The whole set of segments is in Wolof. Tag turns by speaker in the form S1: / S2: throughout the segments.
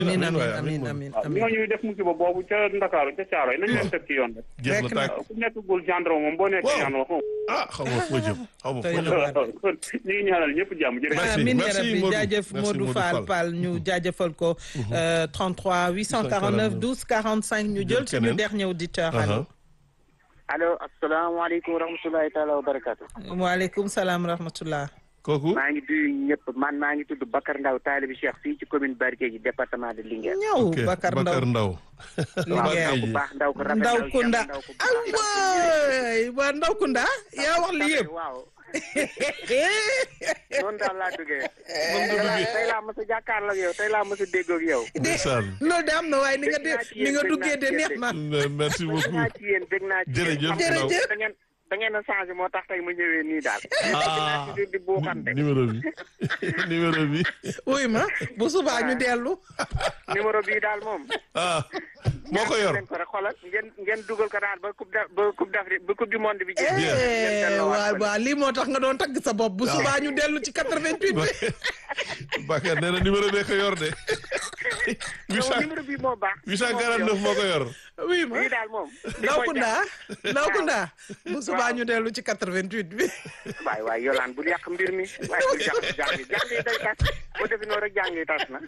S1: amiin
S2: amiin waay,
S1: amiin
S2: amiin
S1: amiin
S3: waaw
S1: amiin
S3: ñooñu def musiba boobu ca Ndakaaru ca Caaroy nañ leen teg ci yoon rek.
S2: jeex na
S1: Fekk na-
S2: tàkk
S3: ku nekkagul gendarme moom boo nekkee
S2: Waaw.
S3: gendarme xaw
S2: ah xaw ma foo jëm xaw ma
S1: Doy
S2: foo
S1: na
S2: jëm
S1: waar.
S3: ma kon ñu ngi ñaanal ñëpp jàmm jërëjëf.
S2: Merci,
S1: amiin
S2: merci
S1: ya rabbi
S2: Modou.
S1: jaajëf
S2: Merci
S1: Modou
S2: Modou
S1: Fall
S2: Fall.
S1: Fall ñu jaajëfal ko euh, 33 849 12 45 ñu jël suñu
S2: keneen.
S1: dernier auditeur
S2: Aha.
S1: allo
S4: allo asalaamaaleykum wa rahmatulahi taala wa barakaatu.
S1: waaleykum salaam rahmatullah
S2: kooku
S4: maa ngi nuyu ñëpp man maa ngi tudd Bakar Ndaw taalibi Cheikh fii ci commune Barkédji département de Linguère.
S1: ñëw
S2: ok
S1: Bakar Ndaw
S2: Bakar Ndaw
S4: waaw
S1: Linguère
S4: ndaw ku baax ndaw ko rafet
S1: Ndaw
S4: Cheikh
S1: Kunda
S4: ndaw ku
S1: ah
S4: baax.
S1: waay waa Ndaw Kunda yaa wax li yëpp
S4: waaw noonu daal laa duggee.
S2: moom nga duggee
S4: tey laa mos a jàkkaarloo ak yow tey laa mos a déggoo ak yow.
S2: ndeysaan
S1: loolu de am na waaye ni nga de
S4: Dégg naa ci
S1: ni nga
S4: yéen,
S1: duggee de
S4: dégg
S1: neex
S4: naa
S1: na
S2: merci
S4: dégg
S2: beaucoup
S4: naa ci yéen dégg naa ci yéen.
S2: Jërëjëf,
S4: xam nga
S1: Ndaw.
S4: da ngeen da ngeen a changé moo tax tey ma ñëwee nii daal.
S2: ah
S4: di di buuxante.
S2: numéro bi numéro bi
S1: wuy ma bu subaa ñu dellu
S4: numéro bii daal moom.
S2: ah moo ko yor
S4: leen ko rek xoolal ngeen ngeen dugal ko daal ba coupe d' ba coupe d'Afrique ba coupe du monde bi jeex. ngeen
S1: Eh,
S4: delloowaat
S1: waaw
S4: ko.
S1: waaw lii moo tax nga doon tagg sa bopp bu subaa ñu dellu ci 88 bi
S2: Bakar nee na numéro bee ko yor de
S4: non numéro bii moo baax.
S2: 849 moo ko yor
S1: oui ma
S4: bii daal moom.
S1: ndaw kunda ndaw kunda bu subaa ñu dellu ci 88 bi
S4: waay waay yolaan bul yàq mbir mi waaye bul yàq jàng yi jàng yi day tas boo defi noonu rek jàng yi tas na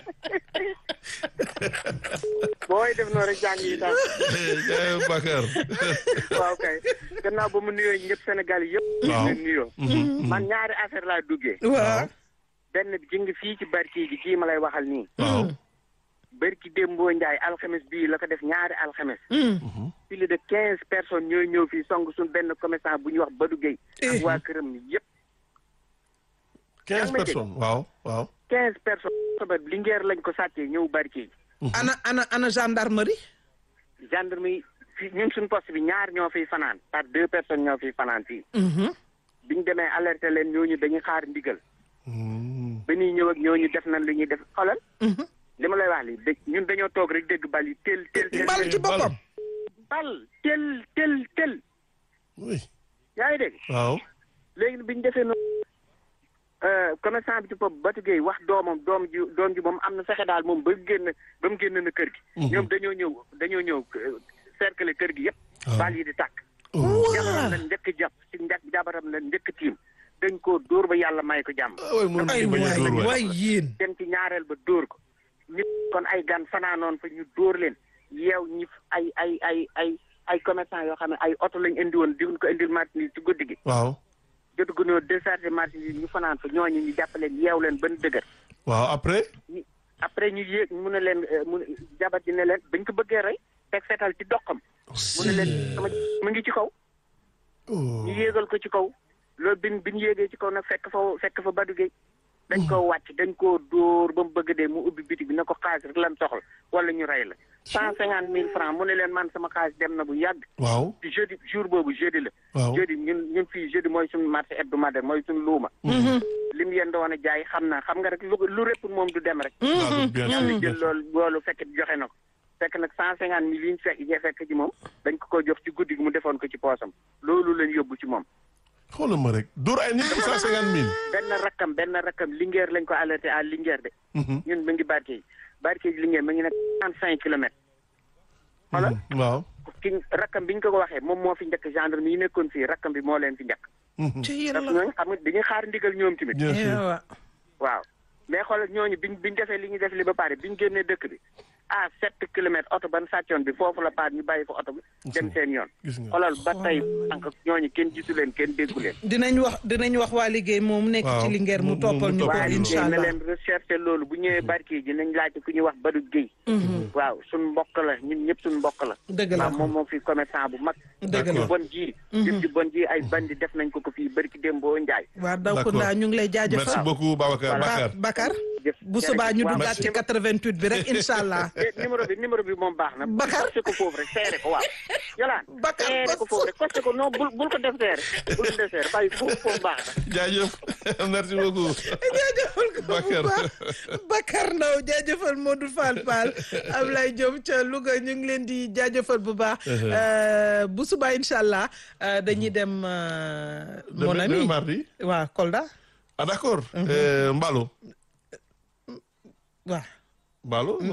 S4: booy def noonu rek jàng yi tas
S2: jaay Bakar
S4: waaw kay gannaaw ba mu nuyoo ñëpp Sénégal yëpp.
S2: Waaw.
S4: leen nuyoo. man ñaari affaire laa duggee.
S1: waaw
S4: benn bi ji nga fii ci barki gi kii ma lay waxal nii.
S2: waaw
S4: barki Dembo Ndiaye alxames bii la ko def ñaari alxames. plus de quinze personnes ñooy ñëw fii song suñ benn commerçant bu ñuy wax Badou Gueye. ak waa këram yëpp.
S2: 15 personnes waaw waaw
S4: quinze personnes soba Linguère lañ ko sàccee ñëw barki
S1: ana ana ana gendarmerie
S4: gendarme yi fii ñun suñ poste bi ñaar ñoo fiy fanaan par deux personnes ñoo fiy fanaan fii biñ demee alerté leen ñooñu dañuy xaar ndigal
S2: Hmm.
S4: ba ñuy ñëw ak ñooñu def nañ lu ñuy def xoolal li ma lay wax li dégg ñun dañoo toog rek dégg bal yi tel tel tel
S1: bal ci boppam
S4: bal tel tel tel
S2: oui
S4: yaa ngi dégg
S2: waaw
S4: léegi bi ñu defee noonu commerçant bi ci bopp Batu Gueye wax doomam doom ji doom ji moom am na fexe daal moom ba génn ba mu génn na kër gi ñoom dañoo ñëw dañoo ñëw euh, cercle kër gi yëpp
S2: Ah.
S4: bal yi di tàkk
S2: Oh.
S4: jabaram la njëkk jàpp si njëkk jabaram la njëkk tiim dañ koo dóor ba yàlla may ko jàmm
S2: ah waay mënu
S1: ay
S2: ci bañ a
S1: waay
S2: dóor waay
S1: waay yéen
S4: dem ci ñaareel ba dóor ko nit kon ay gan fanaanoon fa ñu dóor leen yeew ñi ay ay ay ay ay commerçant yoo xam ne ay oto lañ indi woon di ko indil marchandise ci guddi gi
S2: waaw
S4: jotu gunóor déchargé marchandise ñu fanaan fa ñooñu ñu jàpp leen yeew leen ban dëgër
S2: waaw après
S4: ñu après ñu yéeg mu ne leen euh, mu ne jabar ji ne leen bañ ko bëggee rey teg fetal ci doxam mu ne leen sama mu ngi ci kaw
S2: oh
S4: ñu yéegal ko ci kaw loolu bin bi ñu yéegee ci kaw nag fekk fa fekk fa Badou Gueye dañ koo wàcc dañ koo dóor ba mu bëgg dee mu ubbi bitig bi ne ko xaalis rek lan soxla wala ñu rey la cent cinquante mille francs mu ne leen man sama xaalis dem na bu yàgg
S2: waaw
S4: ci jeudi jour boobu jeudi la
S2: waaw
S4: jeudi ñun ñun fii jeudi mooy suñu marché hebdomadaire mooy suñu luuma lim yéen doon a jaay xam na xam nga rek lu lu répp moom du dem rek
S2: waaw bien sûr
S4: yàlla
S2: bien
S4: jël
S2: sûr
S4: loolu loolu fekk joxe na ko fekk nag cent cinquante mille yi ñu fekk yi fekk ci moom dañ ko ko jox ci guddi gi mu defoon ko ci poosam loolu lañ yóbbu ci moom
S2: xoolal ma rek dóor ay nit cent cinquante mille
S4: benn rakkam benn rakkam Linguère lañ ko alerté à Linguère de ñun mu ngi barke yi barke yi Linguère mu ngi nekk trente cinq kilomètres xoolal
S2: waaw
S4: ki rakkam bi ñu ko ko waxee moom moo fi njëkk gendarme yi nekkoon fii rakkam bi moo leen fi njëkk
S1: ci
S4: parce
S1: yàlla
S4: que ñooñu xam nga dañuy xaar ndigal ñoom tamit
S2: bien sûr
S1: waaw
S4: waaw mais xoolal ñooñu biñ biñ defee li ñu def li ba pare biñ génnee dëkk bi à sept kilomètres oto ban sàccoon bi foofu la paat ñu bàyyi fa oto bi dem seen yoon
S2: gis nga
S4: xoolal ba tey sànq ñooñu kenn gisu leen kenn déggu leen
S1: dinañ wax dinañ wax waa liggéey moom nekk
S2: Waaw.
S1: ci Linguère mu
S2: Mu- mu-
S1: toppal
S2: mu
S1: ñu ko
S2: toppal
S4: waaye
S2: ñu
S1: incha
S4: na
S1: allah
S4: leen recherche loolu bu ñëwee barki ji nañ laajte ku ñuy wax Badou Guèye waaw suñ mbokk la ñun ñëpp suñ mbokk la
S1: dëgg la
S4: waaw moom moom fi commerçant bu mag
S1: dëgg
S4: ci
S1: la
S4: bon ji jëf ji bon ji ay bandi def nañ ko ko fii barki Dembo Njaay
S1: waa daw ko
S2: D'accord.
S1: ndaa ñu ngi lay
S2: merci
S1: jaajëfal
S2: beaucoup Babacar
S4: Voilà.
S2: Bakar
S1: Ba- Bakar
S4: jëf
S1: bu subaa ñu
S4: waaw,
S1: duggaat ci
S4: numéro-
S1: 88 bi rek incha allah
S4: eh, numéro bi numéro bi moom baax na
S1: Bakar.
S4: costé ko foofu rek seere ko waaw yolaan
S1: Bakar
S4: seere ko foofu rek costé ko non bul bul ko def seere bul ko def seere bàyyi foofu foofu baax na
S2: jaajëf merci beaucoup
S1: jaajëfal ko bu
S2: Bakar.
S1: baax Bakar Ndaw jaajëfal Modou Fall Fall Ablaye Diop ca Louga ñu ngi leen di jaajëfal bu baax Euh, bu subaa incha allah euh, dañuy dem euh, mon
S2: Demain-
S1: ami
S2: demain mardi
S1: waa Kolda
S2: ah d'accord Euh, Mbalo
S1: waa
S2: Balo